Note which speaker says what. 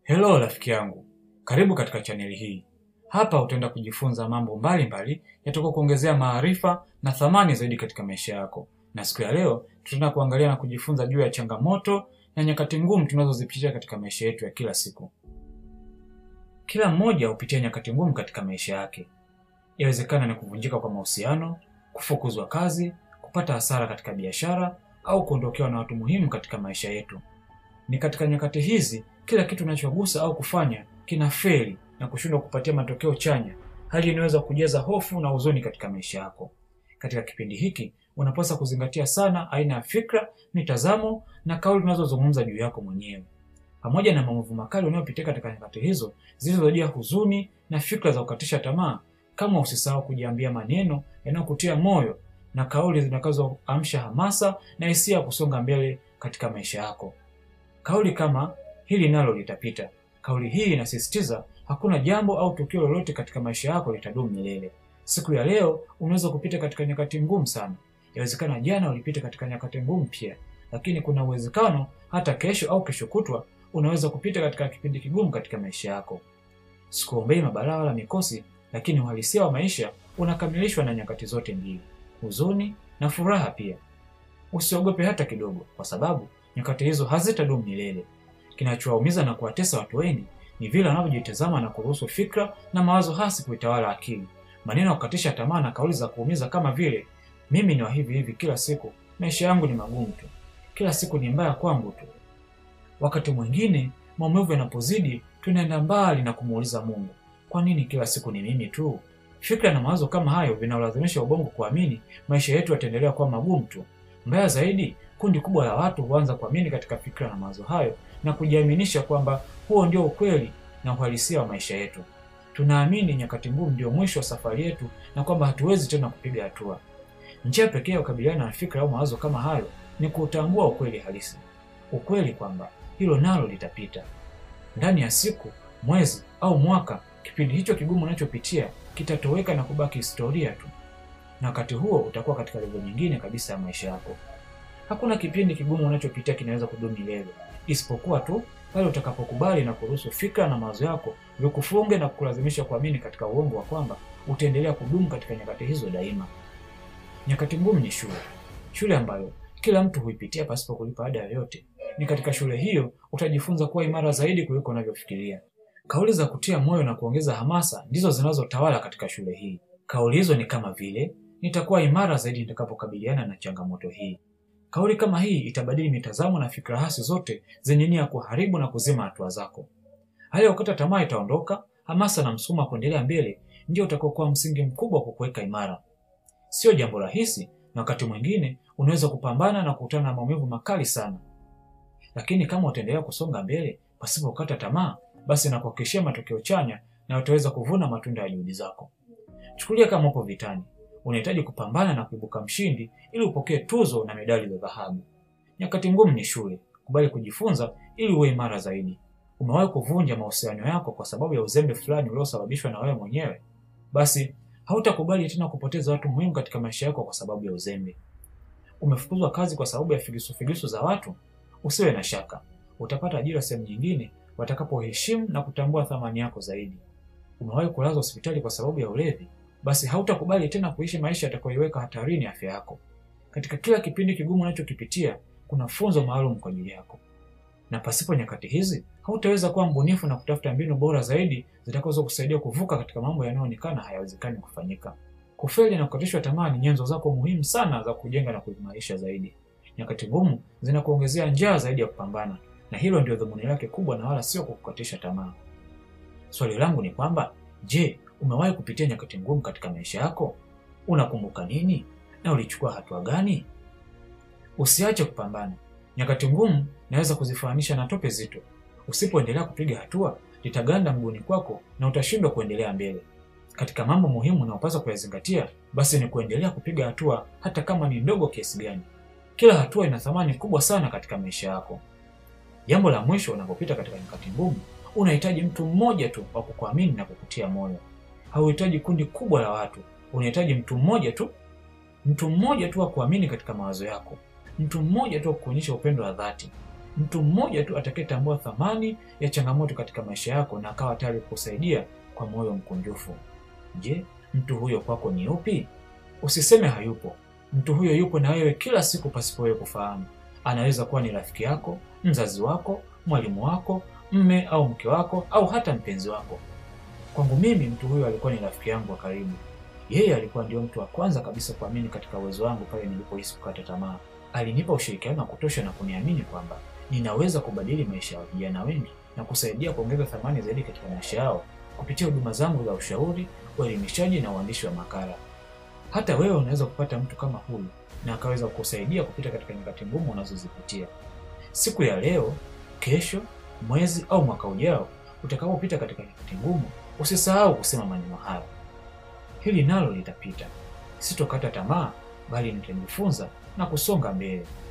Speaker 1: Hello rafiki yangu, karibu katika chaneli hii. Hapa utaenda kujifunza mambo mbalimbali yatakayo kuongezea maarifa na thamani zaidi katika maisha yako, na siku ya leo tutaenda kuangalia na kujifunza juu ya changamoto na nyakati ngumu tunazozipitia katika maisha yetu ya kila siku. Kila mmoja hupitia nyakati ngumu katika maisha yake. Yawezekana ni kuvunjika kwa mahusiano, kufukuzwa kazi, kupata hasara katika biashara au kuondokewa na watu muhimu katika maisha yetu. Ni katika nyakati hizi kila kitu unachogusa au kufanya kina feli na kushindwa kupatia matokeo chanya, hali inaweza kujaza hofu na huzuni katika maisha yako. Katika kipindi hiki unapaswa kuzingatia sana aina ya fikra, mitazamo na kauli unazozungumza juu yako mwenyewe, pamoja na maumivu makali unayopitia katika nyakati hizo zilizojaa huzuni na fikra za kukatisha tamaa. Kama usisahau kujiambia maneno yanayokutia moyo na kauli zitakazoamsha hamasa na hisia ya kusonga mbele katika maisha yako. Kauli kama hili nalo litapita. Kauli hii inasisitiza hakuna jambo au tukio lolote katika maisha yako litadumu milele. Siku ya leo unaweza kupita katika nyakati ngumu sana. Yawezekana jana ulipita katika nyakati ngumu pia, lakini kuna uwezekano hata kesho au kesho kutwa unaweza kupita katika kipindi kigumu katika maisha yako. Sikuombei mabalaa wala mikosi, lakini uhalisia wa maisha unakamilishwa na nyakati zote mbili, huzuni na furaha pia. Usiogope hata kidogo, kwa sababu nyakati hizo hazitadumu milele. Kinachowaumiza na kuwatesa watu wengi ni vile wanavyojitazama na kuruhusu fikra na mawazo hasi kuitawala akili. Maneno ya kukatisha tamaa na kauli za kuumiza kama vile mimi ni wa hivi hivi kila siku, maisha yangu ni magumu tu, kila siku ni mbaya kwangu tu. Wakati mwingine maumivu yanapozidi, tunaenda mbali na kumuuliza Mungu, kwa nini kila siku ni mimi tu? Fikra na mawazo kama hayo vinaolazimisha ubongo kuamini maisha yetu yataendelea kuwa magumu tu. Mbaya zaidi, kundi kubwa la watu huanza kuamini katika fikra na mawazo hayo na kujiaminisha kwamba huo ndio ukweli na uhalisia wa maisha yetu. Tunaamini nyakati ngumu ndio mwisho wa safari yetu na kwamba hatuwezi tena kupiga hatua. Njia pekee ya kukabiliana na fikra au mawazo kama hayo ni kuutambua ukweli halisi, ukweli kwamba hilo nalo litapita. Ndani ya siku, mwezi au mwaka, kipindi hicho kigumu unachopitia kitatoweka na kubaki historia tu, na wakati huo utakuwa katika levo nyingine kabisa ya maisha yako. Hakuna kipindi kigumu unachopitia kinaweza kudumu milele, isipokuwa tu pale utakapokubali na kuruhusu fikra na mawazo yako vikufunge na kukulazimisha kuamini katika uongo wa kwamba utaendelea kudumu katika nyakati hizo daima. Nyakati ngumu ni shule, shule ambayo kila mtu huipitia pasipo kulipa ada yoyote. Ni katika shule hiyo utajifunza kuwa imara zaidi kuliko unavyofikiria. Kauli za kutia moyo na kuongeza hamasa ndizo zinazotawala katika shule hii. Kauli hizo ni kama vile, nitakuwa imara zaidi nitakapokabiliana na changamoto hii. Kauli kama hii itabadili mitazamo na fikra hasi zote zenye nia ya kuharibu na kuzima hatua zako. Hali ya kukata tamaa itaondoka, hamasa na msukumo wa kuendelea mbele ndio utakaokuwa msingi mkubwa kwa kuweka imara. Sio jambo rahisi, na wakati mwingine unaweza kupambana na kukutana na maumivu makali sana, lakini kama utaendelea kusonga mbele pasipo kukata tamaa, basi nakuhakikishia matokeo chanya na utaweza kuvuna matunda ya juhudi zako. Chukulia kama upo vitani, unahitaji kupambana na kuibuka mshindi ili upokee tuzo na medali za dhahabu. Nyakati ngumu ni shule, kubali kujifunza ili uwe imara zaidi. Umewahi kuvunja mahusiano yako kwa sababu ya uzembe fulani uliosababishwa na wewe mwenyewe? Basi hautakubali tena kupoteza watu muhimu katika maisha yako kwa sababu ya uzembe. Umefukuzwa kazi kwa sababu ya figisu figisu za watu? Usiwe na shaka, utapata ajira sehemu nyingine watakapoheshimu na kutambua thamani yako zaidi. Umewahi kulazwa hospitali kwa sababu ya ulevi? Basi hautakubali tena kuishi maisha yatakayoiweka hatarini afya yako. Katika kila kipindi kigumu unachokipitia kuna funzo maalum kwa ajili yako, na pasipo nyakati hizi hautaweza kuwa mbunifu na kutafuta mbinu bora zaidi zitakazoweza kusaidia kuvuka katika mambo yanayoonekana hayawezekani kufanyika. Kufeli na kukatishwa tamaa ni nyenzo zako muhimu sana za kujenga na kuimarisha zaidi. Nyakati ngumu zinakuongezea njaa zaidi ya kupambana, na hilo ndio dhumuni lake kubwa, na wala sio kukukatisha tamaa. Swali langu ni kwamba, je, umewahi kupitia nyakati ngumu katika maisha yako? Unakumbuka nini na ulichukua hatua gani? Usiache kupambana. Nyakati ngumu naweza kuzifananisha na tope zito. Usipoendelea kupiga hatua, litaganda mguuni kwako na utashindwa kuendelea mbele. Katika mambo muhimu unayopaswa kuyazingatia, basi ni kuendelea kupiga hatua, hata kama ni ndogo kiasi gani. Kila hatua ina thamani kubwa sana katika maisha yako. Jambo la mwisho, unapopita katika nyakati ngumu, unahitaji mtu mmoja tu wa kukuamini na kukutia moyo. Hauhitaji kundi kubwa la watu, unahitaji mtu mmoja tu, mtu mmoja tu wa kuamini katika mawazo yako, mtu mmoja tu wa kuonyesha upendo wa dhati. mtu mmoja tu atakayetambua thamani ya changamoto katika maisha yako na akawa tayari kukusaidia kwa moyo mkunjufu. Je, mtu huyo kwako ni upi? Usiseme hayupo. Mtu huyo yupo na wewe kila siku pasipo wewe kufahamu. Anaweza kuwa ni rafiki yako, mzazi wako, mwalimu wako, mme au mke wako, au hata mpenzi wako. Kwangu mimi, mtu huyo alikuwa ni rafiki yangu wa karibu. Yeye alikuwa ndio mtu wa kwanza kabisa kuamini katika uwezo wangu pale nilipohisi kukata tamaa. Alinipa ushirikiano wa kutosha na kuniamini kwamba ninaweza kubadili maisha ya vijana wengi na kusaidia kuongeza thamani zaidi katika maisha yao kupitia huduma zangu za ushauri, uelimishaji na uandishi wa makala. Hata wewe unaweza kupata mtu kama huyu na akaweza kukusaidia kupita katika nyakati ngumu unazozipitia. Siku ya leo, kesho, mwezi au mwaka ujao utakapopita katika nyakati ngumu, usisahau kusema maneno haya: hili nalo litapita, sitokata tamaa, bali nitajifunza na kusonga mbele.